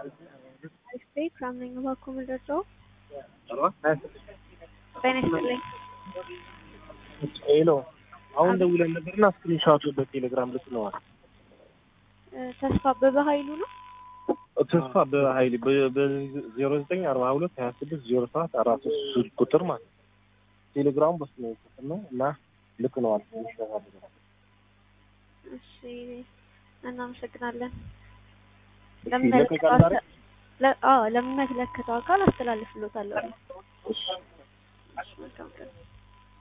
አሪፍ ከአምነኝ እባክዎ ምንድነው? ጤና ይስጥልኝ። ሄሎ አሁን ደውለን ነበርና ስክሪንሾቱ በቴሌግራም ልትነዋል። ተስፋ አበበ ኃይሉ ነው። ተስፋ በሀይል በዜሮ ዘጠኝ አርባ ሁለት ሀያ ስድስት ዜሮ ሰባት አራት ሶስት ቁጥር ማለት ነው። ቴሌግራሙ በሱ ነው የተሰጠነው እና ልክነዋል። እሺ እናመሰግናለን። ይለቀቃል ዛሬ? ለሚመለከተው አካል አስተላልፍሎታለሁ። እሺ መልካም ቀን